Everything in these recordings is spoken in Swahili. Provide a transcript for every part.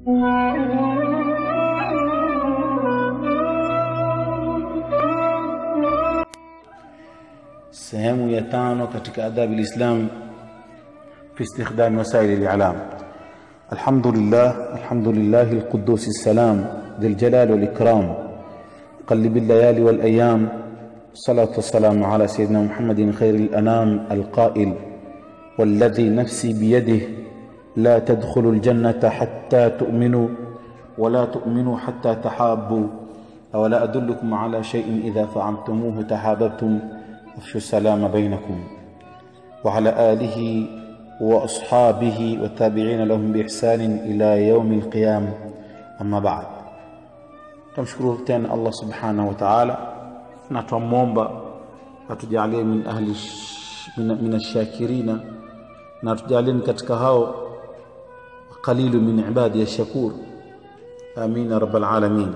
sehemu ya tano katika adabi lislam fi istikhdami wasaili lilam الحمد لله الحمد لله القدوس السلام ذي الجلال والإكرام قلب الليالي والأيام الصلاة والسلام على سيدنا محمد خير الأنام القائل والذي نفسي بيده لا تدخلوا الجنة حتى تؤمنوا ولا تؤمنوا حتى تحابوا أولا أدلكم على شيء إذا فعلتموه تحاببتم افشوا السلام بينكم وعلى آله واصحابه والتابعين لهم باحسان الى يوم القيامه اما بعد tumshukuru tena allah subhanahu wa taala na twamwomba atujalie min ahli min ashakirina na tujalie katika hao qalilu min ibadi ya shakur amin ya rabbal alamin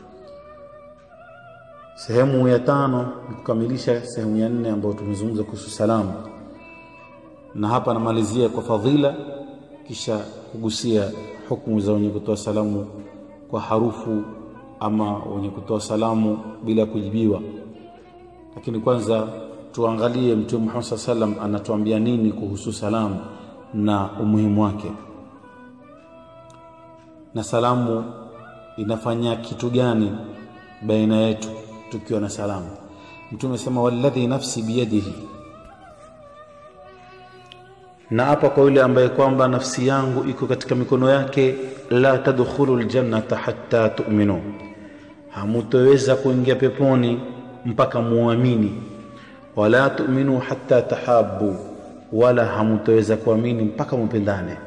sehemu ya tano ni kukamilisha sehemu ya nne ambayo tumezungumza kuhusu salamu na hapa namalizia kwa fadhila kisha kugusia hukumu za wenye kutoa salamu kwa harufu ama wenye kutoa salamu bila kujibiwa lakini kwanza tuangalie mtume Muhammad sallam anatuambia nini kuhusu salamu na umuhimu wake na salamu inafanya kitu gani baina yetu tukiwa na salamu mtume sema walladhi nafsi biyadihi na hapa kwa yule ambaye kwamba nafsi yangu iko katika mikono yake la tadkhulu ljannata hatta tu'minu hamutoweza kuingia peponi mpaka muamini wala tu'minu hatta tahabu wala hamutoweza kuamini mpaka mupendane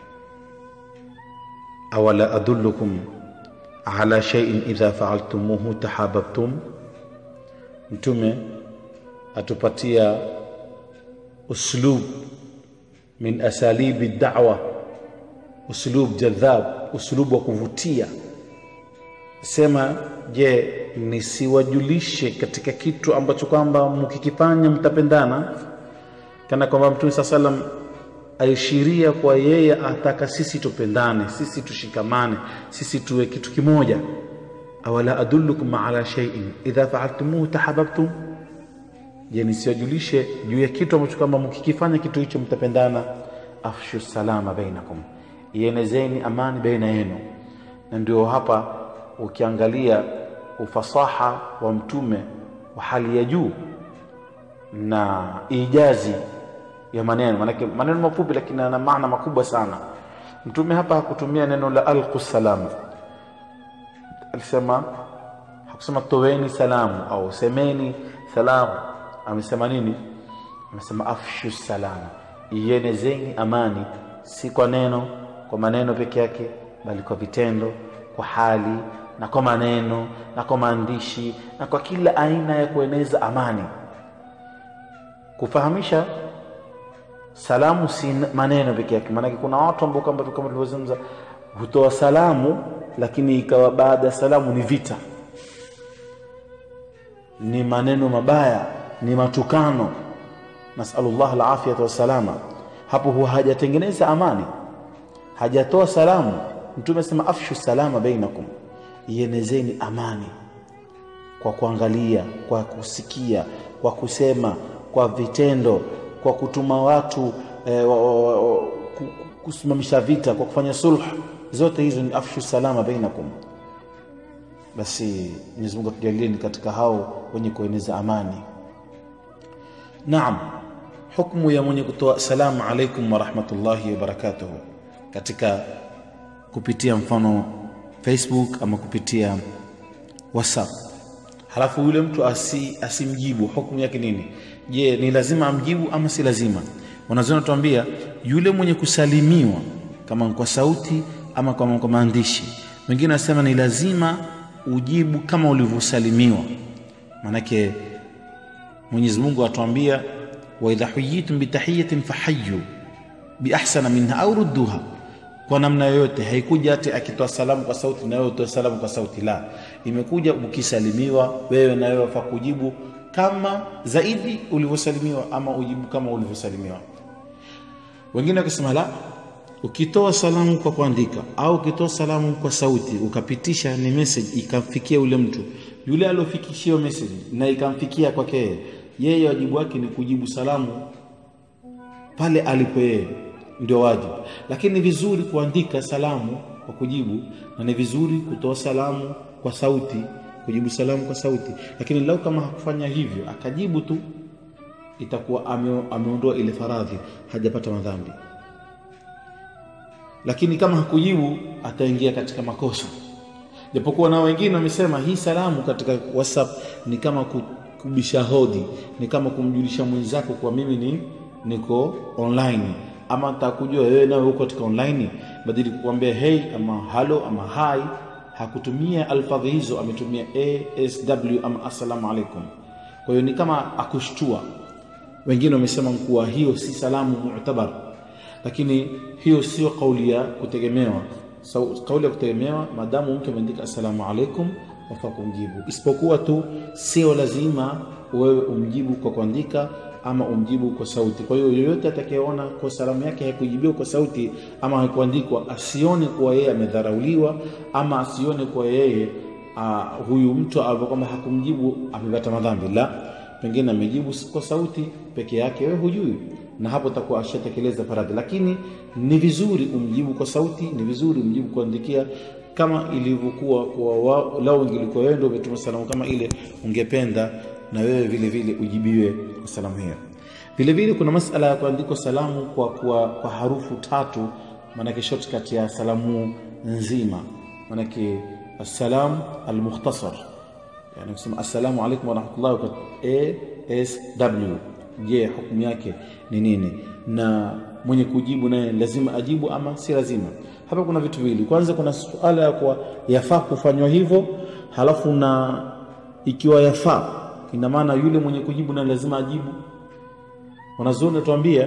awala adullukum ala shay'in idha fa'altumuhu tahabbtum mtume atupatia uslub min asalibi da'wa uslub jadhab uslub wa kuvutia sema je nisiwajulishe katika kitu ambacho kwamba mkikifanya mtapendana kana kwamba mtume saa salam aishiria kwa yeye ataka sisi tupendane sisi tushikamane sisi tuwe kitu kimoja awala adullukum ala shay'in idha fa'altumuhu tahabbtum je nisiwajulishe juu ya kitu ambacho kwamba mkikifanya kitu hicho mtapendana afshu salama bainakum ienezeni amani baina yenu na ndio hapa ukiangalia ufasaha wa mtume wa hali ya juu na ijazi ya maneno manake maneno mafupi lakini yana maana makubwa sana mtume hapa hakutumia neno la alqu salam alisema hakusema toweni salamu au semeni salamu amesema nini amesema afshu salama ienezeni amani si kwa neno kwa maneno peke yake bali kwa vitendo kwa hali na kwa maneno na kwa maandishi na kwa kila aina ya kueneza amani kufahamisha salamu si maneno peke yake maanake kuna watu ambao kama kama tulivyozungumza hutoa salamu lakini ikawa baada ya salamu ni vita ni maneno mabaya ni matukano nasalullah alafiyata wassalama hapo huwa hajatengeneza amani hajatoa salamu mtume asema afshu salama bainakum ienezeni amani kwa kuangalia kwa kusikia kwa kusema kwa vitendo kwa kutuma watu eh, kusimamisha vita kwa kufanya sulh zote hizo ni afshu salama bainakum basi Mwenyezi Mungu atujalieni katika hao wenye kueneza amani Naam hukumu ya mwenye kutoa salamu alaikum wa rahmatullahi wa barakatuh katika kupitia mfano Facebook ama kupitia WhatsApp halafu yule mtu asi, asimjibu hukumu yake nini je ni lazima amjibu ama si lazima wanazoona tuambia yule mwenye kusalimiwa kama kwa sauti ama kama kwa maandishi wengine wanasema ni lazima ujibu kama ulivyosalimiwa manake Mwenyezi Mungu atuambia wa idha huyitum bitahiyatin fahayyu biahsana minha au rudduha kwa namna yoyote haikuja ati akitoa salamu kwa sauti na wewe utoe salamu kwa sauti la imekuja ukisalimiwa wewe na wewe wafaa kujibu kama zaidi ulivyosalimiwa ama ujibu kama ulivyosalimiwa wengine wakisema la ukitoa salamu kwa kuandika au ukitoa salamu kwa sauti ukapitisha ni message ikamfikia yule mtu yule aliofikishiwa message na ikamfikia kwake yeye yeye wajibu wake ni kujibu salamu pale alipo yeye ndio wajibu lakini ni vizuri kuandika salamu kwa kujibu na ni vizuri kutoa salamu kwa sauti kujibu salamu kwa sauti lakini lau kama hakufanya hivyo akajibu tu itakuwa ame, ameondoa ile faradhi hajapata madhambi lakini kama hakujibu ataingia katika makosa japokuwa na wengine wamesema hii salamu katika whatsapp ni kama kubisha hodi ni kama kumjulisha mwenzako kwa mimi ni niko online ama nitakujua wewe nawe uko katika online badili kukwambia hey ama halo ama hai hakutumia alfadhi hizo ametumia asw ama assalamu alaikum kwa hiyo ni kama akushtua wengine wamesema kuwa hiyo si salamu mu'tabar lakini hiyo sio kauli ya kutegemewa so, kauli ya kutegemewa maadamu mtu ameandika assalamu alaikum wafaa kumjibu isipokuwa tu sio lazima wewe umjibu kwa kuandika ama umjibu kwa sauti kwa hiyo yoyote atakayeona kwa salamu yake haikujibiwa kwa sauti ama haikuandikwa asione kuwa yeye amedharauliwa ama asione kuwa yeye uh, huyu mtu ambao kwamba hakumjibu amepata madhambi la pengine amejibu kwa sauti peke yake wewe hujui na hapo takuwa ashatekeleza faradhi lakini ni vizuri umjibu kwa sauti ni vizuri umjibu kuandikia kama ilivyokuwa kwa lau ingilikuwa wewe ndio umetuma salamu kama ile ungependa na wewe vile vile ujibiwe kwa salamu hiyo vile vile kuna masala ya kuandikwa salamu kwa, kwa, kwa harufu tatu maanake shortcut ya salamu nzima maanake assalam almukhtasar yani kusema assalamu alaikum warahmatullahi wabarakatuh je hukumu yake ni nini na mwenye kujibu naye lazima ajibu ama si lazima hapa kuna vitu viwili kwanza kuna suala ya kuwa yafaa kufanywa hivyo halafu na ikiwa yafaa ina maana yule mwenye kujibu naye lazima ajibu wanazuoni tuambia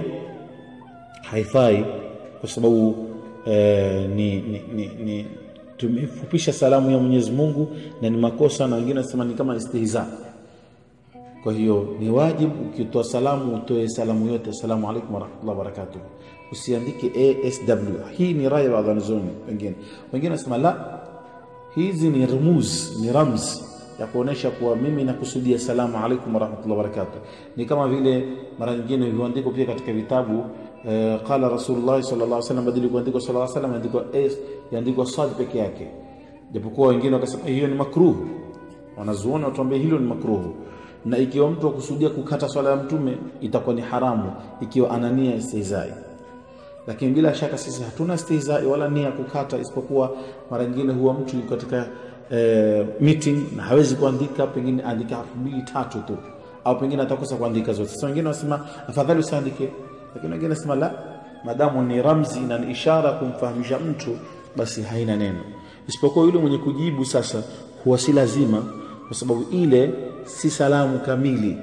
haifai kwa sababu eh, ni, ni, ni, ni tumefupisha salamu ya Mwenyezi Mungu na ni makosa na wengine wanasema ni kama istihza kwa hiyo ni wajibu ukitoa salamu utoe salamu yote assalamu alaikum warahmatullahi wabarakatuh usiandike asw hii ni raya ya wanazuoni wengine wengine wanasema la hizi ni rumuz ni ramz ya kuonesha kuwa mimi nakusudia salamu alaikum warahmatullahi wabarakatuh ni kama vile mara nyingine huandikwa pia katika vitabu eh, qala rasulullah sallallahu alaihi wasallam badili kuandikwa sallallahu alaihi wasallam andikwa s yaandikwa sad peke yake japokuwa wengine wakasema hiyo ni makruh wanazuoni watuambia hilo ni makruhu na ikiwa mtu akusudia kukata swala ya mtume itakuwa ni haramu ikiwa ana nia istihzai lakini bila shaka sisi hatuna istihzai wala nia kukata isipokuwa mara nyingine huwa mtu yuko katika e, meeting na hawezi kuandika pengine andika harfu mbili tatu tu au pengine atakosa kuandika zote sasa wengine wanasema afadhali usiandike lakini wengine wanasema la madamu ni ramzi na ni ishara kumfahamisha mtu basi haina neno isipokuwa yule mwenye kujibu sasa huwa si lazima kwa sababu ile si salamu kamili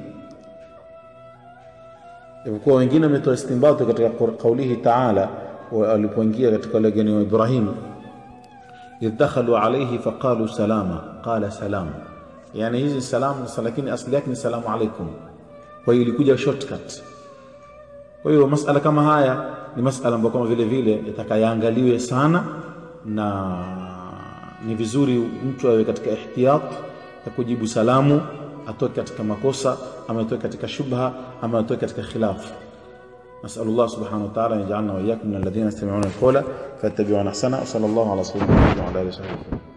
Japokuwa wengine wametoa istinbati katika kaulihi taala walipoingia katika wageni wa Ibrahim idh dakhalu alayhi faqalu salama qala salam yani hizi salamu lakini asili yake ni salamu alaikum kwa hiyo ilikuja shortcut kwa hiyo masala kama haya ni masala ambayo kama vile vile yatakayaangaliwe sana na ni vizuri mtu awe katika ihtiyat ya kujibu salamu atoke katika makosa ama atoke katika shubha ama atoke katika khilaf نسأل الله سبحانه وتعالى أن يجعلنا وإياكم من الذين يستمعون القول فيتبعون أحسنه وصلى الله على سيدنا محمد وعلى آله وصحبه